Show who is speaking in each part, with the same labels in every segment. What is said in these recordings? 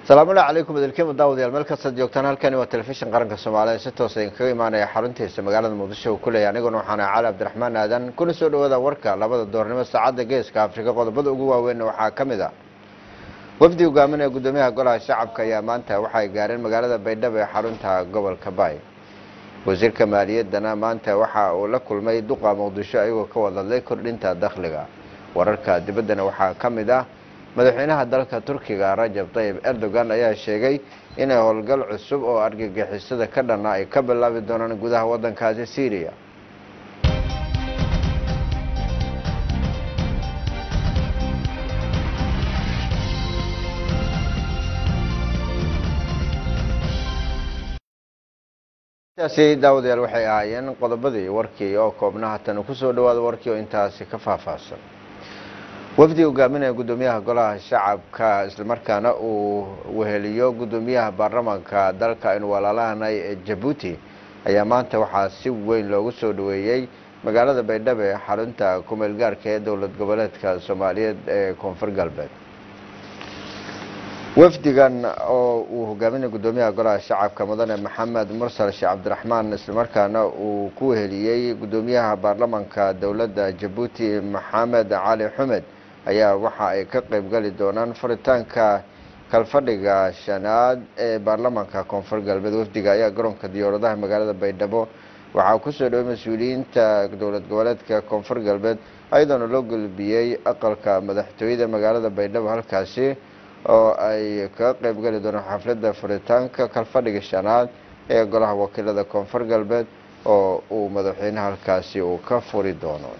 Speaker 1: salaamullahi calaykum idilkiima daawadayaal meel kastaad joogtaan halkani waa telefishin qaranka soomaaliya si toosa idinkaga imaanaya xaruntiisa magaalada muqdisho uu ku leeyahy aniguna waxaana cali cabdiraxmaan aadan kuna soo dhawaada warka labada doornimo saacadda geeska afrika qodobada ugu waaweyn waxaa ka mid ah wafdi hogaaminaya guddoomiyaha golaha shacabka ayaa maanta waxay gaareen magaalada baydhabo ee xarunta gobolka baay wasiirka maaliyaddana maanta waxa uu la kulmay duqa muqdisho ayagoo ka wadadlay kordhinta dakhliga wararka dibaddana waxaa ka mid ah madaxweynaha dalka turkiga rajab tayib erdogan ayaa sheegay inay howlgal cusub oo argagixisada ka dhanna ay ka bilaabi doonaan gudaha waddankaasi syriya taasi daawadayaal waxay ahaayeen qodobadii warkii oo koobnaha tan kusoo dhawaada warkii oo intaasi ka faahfaahsan wafdi hogaaminaya guddoomiyaha golaha shacabka islamarkaana uu weheliyo guddoomiyaha baarlamaanka dalka aynu walaalahanay ee jabuuti ayaa maanta waxaa si weyn loogu soo dhaweeyey magaalada baydhabo ee xarunta kumeel gaarka ee dowlad goboleedka soomaaliyeed ee koonfur galbeed wafdigan oo uu hogaaminaya guddoomiyaha golaha shacabka mudane maxamed mursal sheekh cabdiraxmaan islamarkaana uu ku weheliyey guddoomiyaha baarlamaanka dowladda jabuuti maxamed cali xumed ayaa waxa ay ka qeybgali doonaan furitaanka kalfadhiga shanaad ee baarlamaanka koonfur galbeed wafdiga ayaa garoonka diyaaradaha magaalada baydhabo waxaa kusoo dhaway mas-uuliyiinta dowlad goboleedka koonfur galbeed ayadoona loo gulbiyey aqalka madaxtooyada magaalada baydhabo halkaasi oo ay kaga qeybgali doonaan xafladda furitaanka kalfadhiga shanaad ee golaha wakiilada koonfur galbeed oo uu madaxweyne halkaasi uu ka furi doono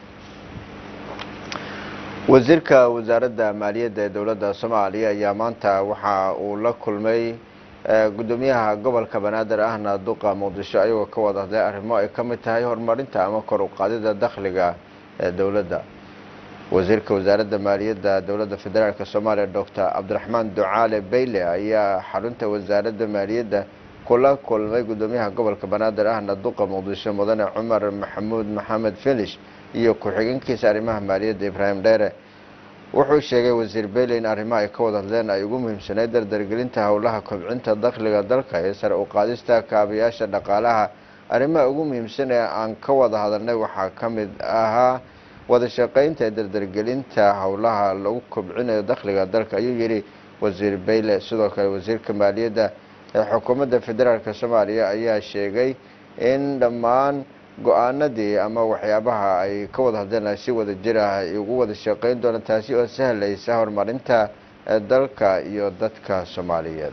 Speaker 1: wasiirka wasaaradda maaliyadda ee dowladda soomaaliya ayaa maanta waxa uu la kulmay guddoomiyaha gobolka banaadir ahna duqa muqdisho ayagoo ka wada hadlay arrimo ay ka mid tahay horumarinta ama kor u qaadida dakhliga ee dowladda wasiirka wasaaradda maaliyadda dowladda federaalk soomaaliya docor cabdiraxmaan ducaale bayle ayaa xarunta wasaaradda maaliyadda kula kulmay guddoomiyaha gobolka banaadir ahna duqa muqdisho mudane cumar maxamuud maxamed filish iyo ku-xigeenkiisa arrimaha maaliyadda ibraahim dheere wuxuu sheegay wasiir bayle in arrimaha ay ka wada hadleen ay ugu muhiimsanayd dardargelinta howlaha kobcinta dakhliga dalka ee sare u qaadista kaabayaasha dhaqaalaha arrimaha ugu muhiimsan ee aan ka wada hadalnay waxaa ka mid ahaa wada shaqeynta ee dardargelinta howlaha lagu kobcinayo dakhliga dalka ayuu yidhi wasiir bayle sidoo kale wasiirka maaliyadda ee xukuumadda federaalk soomaaliya ayaa sheegay in dhammaan go-aanadii ama waxyaabaha ay ka wada hadleen si wada jir ah ay ugu wada shaqeyn doonaan taasi oo sahlaysa horumarinta dalka iyo dadka soomaaliyeed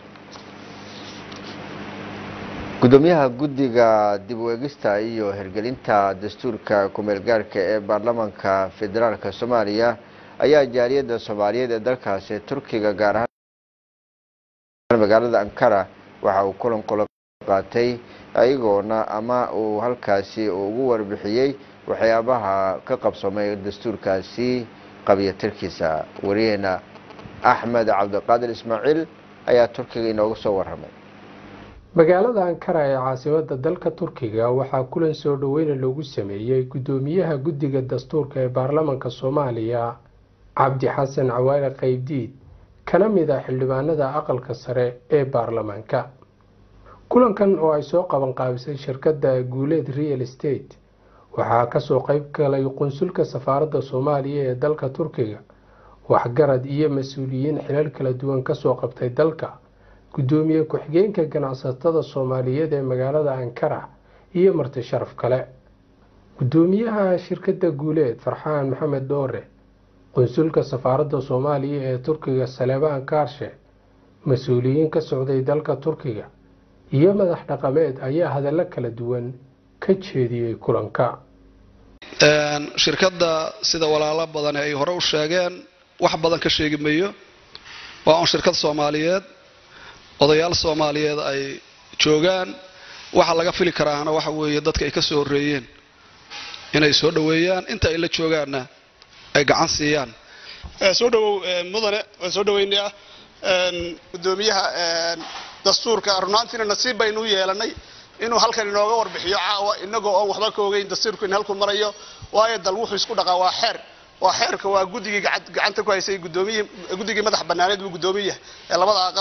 Speaker 1: guddoomiyaha guddiga dib u eegista iyo hirgelinta dastuurka kumeel gaarka ee baarlamaanka federaalk soomaaliya ayaa jaaliyadda soomaaliyeed ee dalkaasi turkiga gaar ahaan magaalada ankara waxa uu kulan kula qaatay ayagoona ama uu halkaasi ugu warbixiyey waxyaabaha ka qabsamay dastuurkaasi qabiyatirkiisa wariyeena axmed cabdiqaadir ismaaciil ayaa turkiga inooga soo waramay
Speaker 2: magaalada ankara ee caasimada dalka turkiga waxaa kulan soo dhaweyna loogu sameeyey guddoomiyaha guddiga dastuurka ee baarlamaanka soomaaliya cabdi xasan cawaale qaybdiid kana mid ah xildhibaanada aqalka sare ee baarlamaanka kulankan oo ay soo qaban qaabisay shirkadda guuleed real estate waxaa kasoo qeyb galay qunsulka safaaradda soomaaliya ee dalka turkiga waxgarad iyo mas-uuliyiin xilal kala duwan kasoo qabtay dalka guddoomiye ku-xigeenka ganacsatada soomaaliyeed ee magaalada ankara iyo marti sharaf kale guddoomiyaha shirkadda guuleed farxaan maxamed dhoore qunsulka safaaradda soomaaliya ee turkiga saleebaan kaarshe mas-uuliyiin ka socday dalka turkiga iyo madax dhaqameed ayaa hadallo kala duwan ka jeediyey kulanka
Speaker 3: shirkadda sida walaalo badan ay hore u sheegeen wax badan ka sheegi mayo waa un shirkad soomaaliyeed odayaal soomaaliyeed ay joogaan waxa laga fili karaana waxa weeye dadka ay ka soo horreeyeen inay soo dhoweeyaan inta ay la joogaanna ay gacan siiyaan
Speaker 4: soo dhawow mudane waan soo dhaweynayaa gudoomiyaha dastuurka runaantiina nasiib baynu u yeelanay inuu halkan inooga warbixiyo caawa inagoo oon waxba ka ogeyn dastuurku in halku marayo waayo dal wuxuu isku dhaqaa waa xeer waa xeerka waa guddigii gacan- gacanta ku haysay gudoomiyihii guddigii madax banaaneed buu guddoomiye yahay ee labada aqal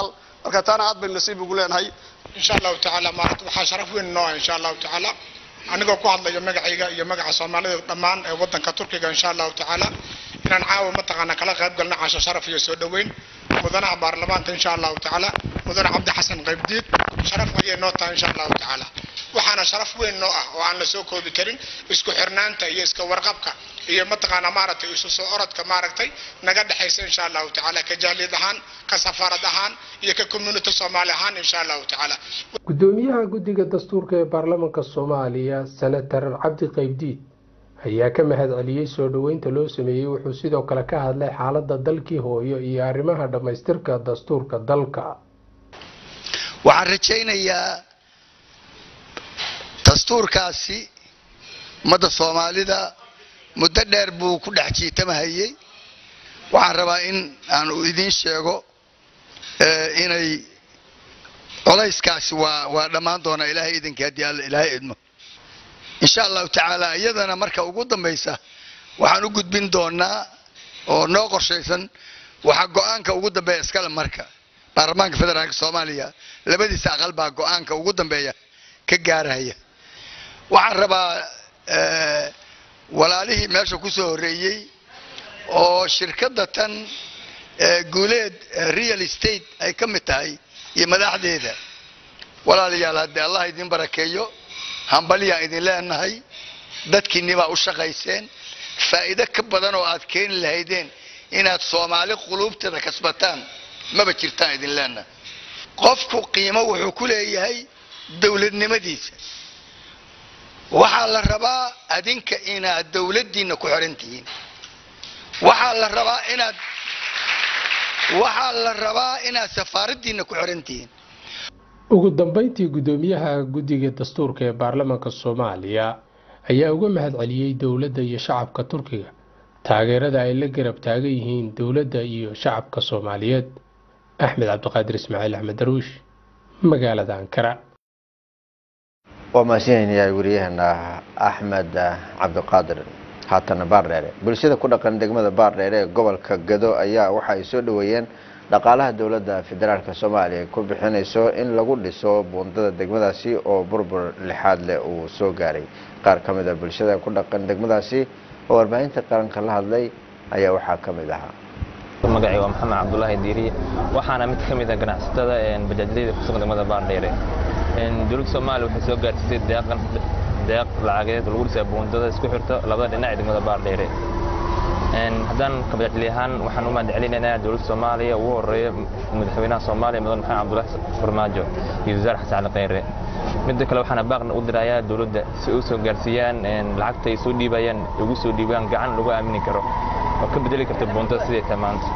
Speaker 4: marka taana aad baynu nasiib ugu leenahay
Speaker 5: insha allahu tacaala maarata waxaa sharaf weyn noo ah insha allahu tacaala anigoo ku hadlayo magacayga iyo magaca soomaalida dhammaan ee wadanka turkiga insha allahu tacaala inaan caawa mataqaana kala qayb galno casho sharaf iyo soo dhoweyn mudanaha baarlamaanka insha allahu tacaala mudane cabdi xasan qaybdiid sharaf ayay noo tahay insha allahu tacaala waxaana sharaf weyn noo ah oo aan la soo koobi karin isku xirnaanta iyo iska warqabka iyo mataqaana maaragtay isu soo orodka maaragtay naga dhexaysa insha allahu tacaala ka jaaliyad ahaan ka safaarad ahaan iyo ka community soomaali ahaan insha allahu tacaala
Speaker 2: gudoomiyaha guddiga dastuurka ee baarlamaanka soomaaliya senatar cabdi qaybdiid ayaa ka mahad celiyey soo dhoweynta loo sameeyey wuxuu sidoo kale ka hadlay xaaladda dalkii hooyo iyo arrimaha dhammaystirka dastuurka dalka
Speaker 6: waxaan rajaynayaa dastuurkaasi ummadda soomaalida muddo dheer buu ku dhex jiitamahayey waxaan rabaa in aan idiin sheego inay colayskaasi waa waa dhammaan doonaa ilaahay idinkii haddii alla ilaahay idmo insha allahu tacaala iyadana marka ugu dambaysa waxaan u gudbin doonaa oo noo qorshaysan waxaa go-aanka ugu dambeeya iskale marka baarlamaanka federaalka soomaaliya labadiisa aqal baa go-aanka ugu dambeeya ka gaaraya waxaan rabaa walaalihii meesha ku soo horreeyey oo shirkadda tan guuleed real estate ay ka mid tahay iyo madaxdeeda walaalayaal haddii allah idin barakeeyo hambalyaan idin leenahay dadkiinnibaa u shaqayseen faa'iido ka badan oo aad keeni lahaydeen inaad soomaali quluubteeda kasbataan maba jirtaan idin leenahay qofku qiimo wuxuu ku leeyahay dowladnimadiisa waxaa la rabaa adinka inaad dowladdiinna ku xiran tihiin waxaa la rabaa inaad waxaa la rabaa inaad safaaraddiinna ku xiran tihiin
Speaker 2: ugu dambeyntii guddoomiyaha guddiga dastuurka ee baarlamaanka soomaaliya ayaa uga mahad celiyey dowladda iyo shacabka turkiga taageerada ay la garab taagan yihiin dowladda iyo shacabka soomaaliyeed axmed cabdiqaadir ismaaciil axmed daruush magaalada ankara
Speaker 1: waa mahadsanaynayaa wariyaheena axmed cabdiqaadir haatana baardheere bulshada ku dhaqan degmada baardheere ee gobolka gado ayaa waxa ay soo dhoweeyeen dhaqaalaha dowladda federaalk soomaaliya ay ku bixinayso in lagu dhiso buundada degmadaasi oo burbur lixaad leh uu soo gaaray qaar ka mid a bulshada ku dhaqan degmadaasi oo warbaahinta qaranka la hadlay ayaa waxaa ka mid ahaa
Speaker 7: magacay waa maxamed cabdulaahi diiriye waxaana mid ka mid a ganacsatada bajaajyada kusugan degmada baardheere dowladda soomaaliya waxay soo gaarsiisay deeqan deeq lacageed lagu dhisaa buundada isku xirto labada dhinac ee degmada baardheere haddaan kabajaajli ahaan waxaan u mahad celinaynaa dowladda soomaaliya ugu horeeya madaxweynaha soomaaliya mudan maxamed cabdulaahi farmaajo iyo wasaar xasan cali kheyre midda kale waxaana baaqna u dirayaa dowladda si u soo gaarsiiyaan lacagta ay soo dhiibayaan ugu soo dhiibaan gacan lagu aamini karo oo ka bedeli karta buundada siday tahay maanta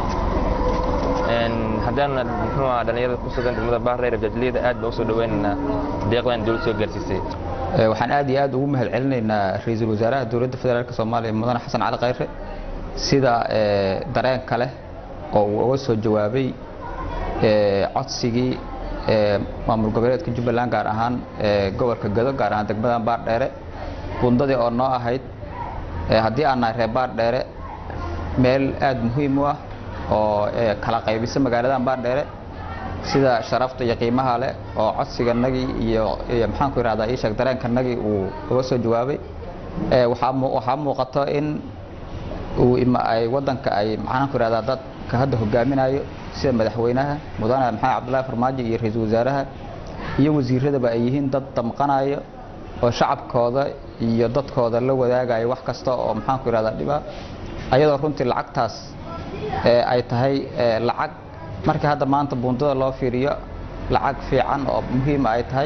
Speaker 7: haddaan muxuu ahaa dhallinyarada ku sugan degmada baardheere bajaajliyada aad baa u soo dhaweynaynaa deeqdan dowladda soo gaarsiisay
Speaker 8: waxaan aad iyo aad ugu mahad celinaynaa ra-iisul wasaaraha dowladda federaalk soomaaliya mudane xasan cali kheyre sida dareenka leh oo uu uga soo jawaabay codsigii maamul goboleedka jubbaland gaar ahaan gobolka gado gaar ahaan degmadan baardheere bundadii oo noo ahayd haddii aan nahay reer baardheere meel aad muhiim u ah oo kala qaybisa magaaladan baardheere sida sharafta iyo qiimaha leh oo codsiganagii iyo maxaanku ihahdaa ii sheeg dareenkanagii uu uga soo jawaabay waxaa muuqato in uu ay wadanka ay maxaanku ihahdaa dadka hadda hogaaminayo sida madaxweynaha mudane maxamed cabdullaahi farmaajo iyo ra-iisul wasaaraha iyo wasiiradaba ay yihiin dad damqanayo oo shacabkooda iyo dadkooda la wadaagayo wax kasta oo maxaanku ihahdaa dhiba ayadoo runtii lacagtaas ay tahay lacag markii hadda maanta buundada loo fiiriyo lacag fiican oo muhiima ay tahay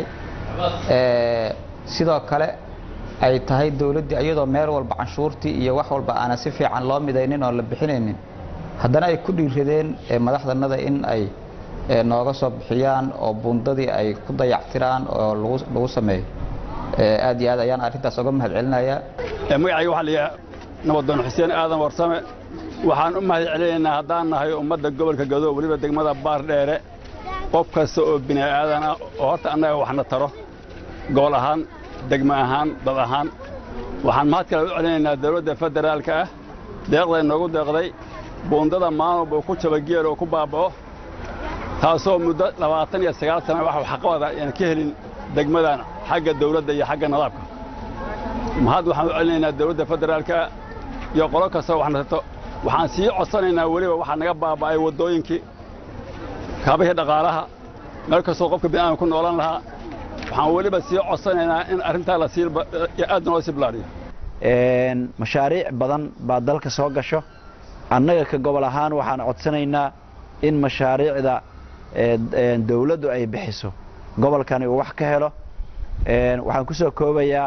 Speaker 8: sidoo kale ay tahay dowladdii iyadoo meel walba canshuurtii iyo wax walba aanan si fiican loo midaynin oo la bixinaynin haddana ay ku dhiiradeen madaxdanada in ay nooga soo bixiyaan oo buundadii ay ku dayactiraan oo lagu sameeyo aad iyo aad ayaan arrintaas uga mahad celinayaa
Speaker 9: magacayga waxaa layihaha nabadoon xuseen aadan warsame waxaan u mahad celinaynaa haddaan nahay ummadda gobolka gado weliba degmada baardheere qof kasta oo bini aadan ah oo horta annaga waxna taro gobol ahaan degmo ahaan dad ahaan waxaan mahad kale u celinaynaa dowladda federaalka ah deeqday noogu deeqday buundada maalwalba ku jaba geel oo ku baaba'o taasoo muddo labaatan iyo sagaal sana wax waxqabada ayaan ka helin degmadan xagga dawladda iyo xagga nidaamka mahad waxaan u celinaynaa dawladda federaalka iyo qolo kastoo wax nasato waxaan sii codsanaynaa weliba waxaa naga baaba'ay waddooyinkii kaabihii dhaqaalaha meel kastoo qofka bini'aadam ku noolan lahaa waxaan weliba sii codsanaynaa in arrintaa la sii aad noo sii bilaariyo
Speaker 10: mashaariic badan baa dalka soo gasho annaga ka gobol ahaan waxaan codsanaynaa in mashaariicda dawladdu ay bixiso gobolkani uu wax ka helo waxaan ku soo koobayaa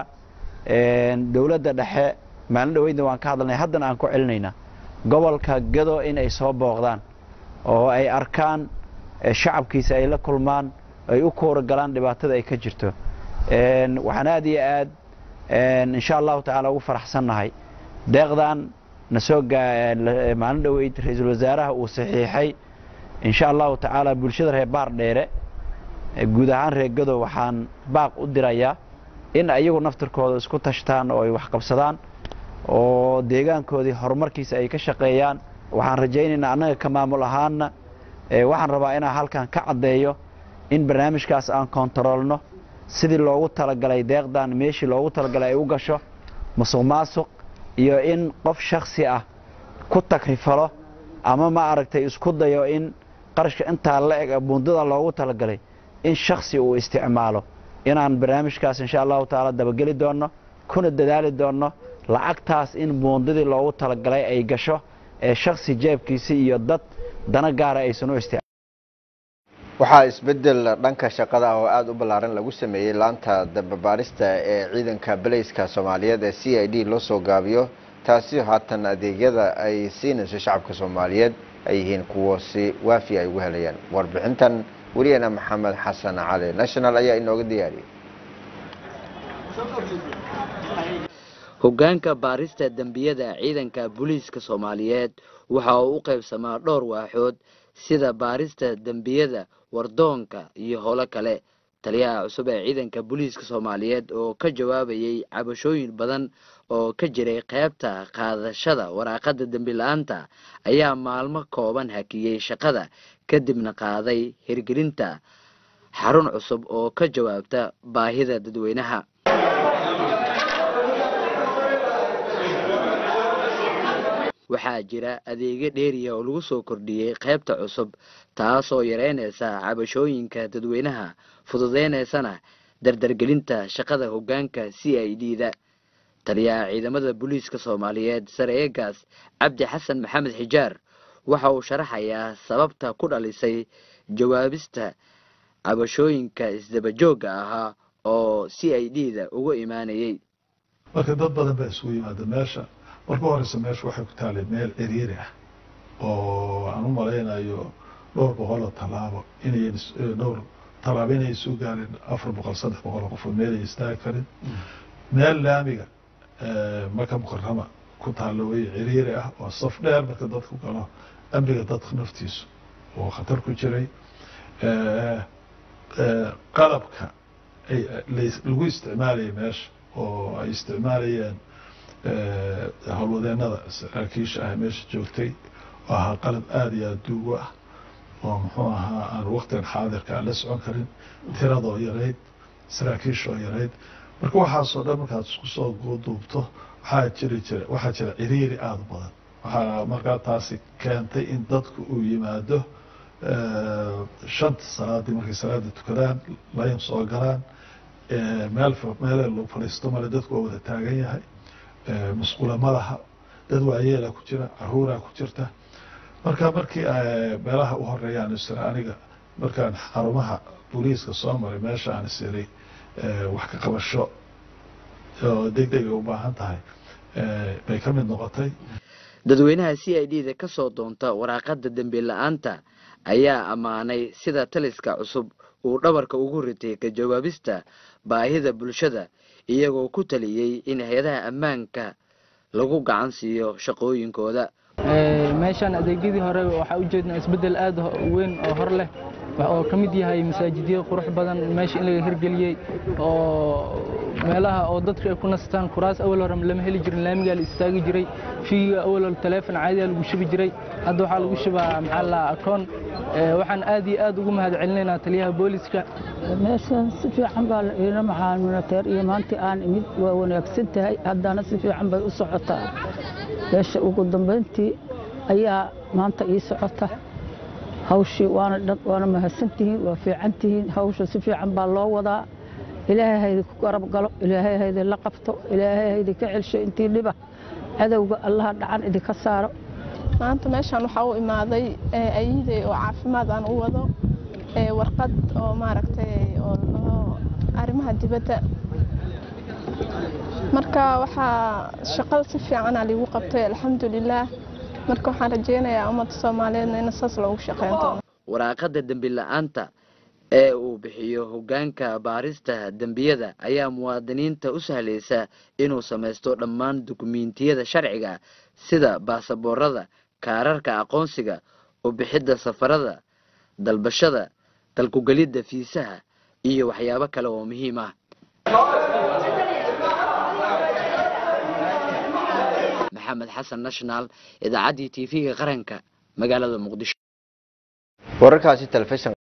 Speaker 10: dawladda dhexe maalin dhaweydna waan ka hadalnay haddana aan ku celinaynaa gobolka gado in ay soo booqdaan oo ay arkaan shacabkiisa ay la kulmaan ay u kuura galaan dhibaatada ay ka jirto waxaan aad iyo aad insha allahu tacaala ugu faraxsannahay deeqdan na soo maalin dhoweyd ra-iisul wasaaraha uu saxiixay insha allahu tacaala bulshada reer baar dheere guud ahaan reer gado waxaan baaq u dirayaa in ayagu naftirkooda isku tashtaan oo ay waxqabsadaan oo deegaankoodii horumarkiisa ay ka shaqeeyaan waxaan rajaynaynaa annaga ka maamul ahaanna waxaan rabaa inaan halkan ka caddeeyo in barnaamijkaas aan kontaroolno sidii loogu talagalay deeqdan meeshii loogu talagalay ay u gasho musuq maasuq iyo in qof shaksi ah ku takrifalo ama ma aragtay isku dayo in qarashka intaa la eg buundada loogu talagalay in shaksi uu isticmaalo inaan barnaamijkaas insha allahu tacaala dabageli doonno kuna dadaali doonno lacagtaas in buundadii loogu talagalay ay gasho ee shaksi jeebkiisii iyo dad dana gaara aysan u isticmaal
Speaker 1: waxaa isbedel dhanka shaqada ah oo aada u ballaaran lagu sameeyey laanta dababaarista ee ciidanka baleyska soomaaliyeed ee c i d loo soo gaabiyo taasi haatan adeegyada ay siinayso shacabka soomaaliyeed ay yihiin kuwo si waafi ay ugu helayaan warbixintan weligeena maxamed xasan cali national ayaa inooga diyaariyey
Speaker 11: hoggaanka baarista dembiyada ciidanka booliiska soomaaliyeed waxa uu u qaybsamaa dhowr waaxood sida baarista dembiyada wardoonka iyo howlo kale taliyaha cusub ee ciidanka booliiska soomaaliyeed oo ka jawaabayay cabashooyin badan oo ka jiray qaybta qaadashada waraaqada dembi la-aanta ayaa maalmo kooban hakiyey shaqada kadibna qaaday hirgelinta xarun cusub oo ka jawaabta baahida dadweynaha waxaa jira adeegyo dheeriya oo lagu soo kordhiyey qaybta cusub taasoo yareynaysa cabashooyinka dadweynaha fududeynaysana dardargelinta shaqada hoggaanka c i d da taliyaha ciidamada booliiska soomaaliyeed sare eegaas cabdi xasan maxamed xijaar waxa uu sharaxayaa sababta ku dhalisay jawaabista cabashooyinka isdabajoogga ahaa oo c i d da uga imaanayay
Speaker 12: marka dad badan baa isugu yimaada meesha marka horeysa meesha waxay ku taalay meel ciriiri ah oo aan u malaynayo dhowr boqoloo tallaabo inay dhowr tallaabo inay soo gaareen afar boqol saddex boqol qofoo meel ay istaagi karin meel laamiga marka mukarama ku taalla wey ciriiri ah oo saf dheer marka dadku galo amniga dadka naftiisu oo khatar ku jiray qalabka ay lagu isticmaalayay meesha oo ay isticmaalayeen howlwadeenada saraakiisha ah meesha joogtay oo ahaa qalab aada iyo aada duugo ah oo muxuu ahaa aan waktigan xaadirka aan la socon karin tiradoo yarayd saraakiishoo yarayd marka waxaasoo dhan markaad isku soo duubto waxaa jiri jira waxaa jira ciriiri aada u badan waxaa markaa taasi keentay in dadku uu yimaado shanta salaadii markay salaada tukadaan layn soo galaan meel meele lagu fadhiisto male dadku waa wada taagan yahay musqula madaha dad waayeela ku jira caruuraa ku jirta marka markii meelaha u horeeyaan isira aniga markaan xarumaha booliiska soo maray meesha aan isiray wax ka qabasho oo deg deg ay u baahan tahay bay ka mid noqotay
Speaker 11: dadweynaha c i d da ka soo doonta waraaqada dembi la-aanta ayaa ammaanay sida taliska cusub uu dhabarka ugu ritay ka jawaabista baahida bulshada iyagoo ku taliyey in hay-adaha ammaanka lagu gacan siiyo shaqooyinkooda
Speaker 13: meeshaan adeegyadii hore waxaa ujeednaa isbeddel aada weyn oo hor leh oo ka mid yahay masaajidyo qurux badan meesha in laga hirgeliyey oo meelaha oo dadku ay ku nastaan kuraas awal hore lama heli jirin laamigaa la istaagi jiray fiiga awal hore taleefon caadiyaa lagu shubi jiray hadda waxaa lagu shubaa maxaa la akoon waxaan aad iyo aad ugu mahad celinaynaa taliyaha booliska
Speaker 14: meeshan si fiican baa la iila maxaaminateer iyo maantii aan imid waa wanaagsan tahay haddana si fiican bay u socotaa meesha ugu dambayntii ayaa maanta ii socota hawshii waana dhan waana mahadsantihiin waa fiican tihiin hawsha si fiican baa loo wadaa ilaahay haydi ku garab galo ilaahay haydi la qabto ilaahay haydi ka celsho intii dhiba cadowga allaha dhacan idinka saaro
Speaker 15: maanta meeshaan waxaa u imaaday ayidey oo caafimaad aan u wado warqad oo maaragtay oo arrimaha dibadda marka waxaa shaqada si fiicana liigu qabtay alxamdulilaah marka waxaan rajeynayaa ummadda soomaaliyeedna in saas loogu shaqeyn doono
Speaker 11: waraaqada dembi la-aanta ee uu bixiyo hoggaanka baarista dembiyada ayaa muwaadiniinta u sahlaysa inuu samaysto dhammaan dukumiintiyada sharciga sida baasaboorada kaararka aqoonsiga u bixidda safarada dalbashada dalkugelidda fiisaha iyo waxyaabo kale oo muhiim ah maxamed xasan national idaacaddii tv-ga qaranka magaalada muqdisho
Speaker 1: wararkaasi telefishan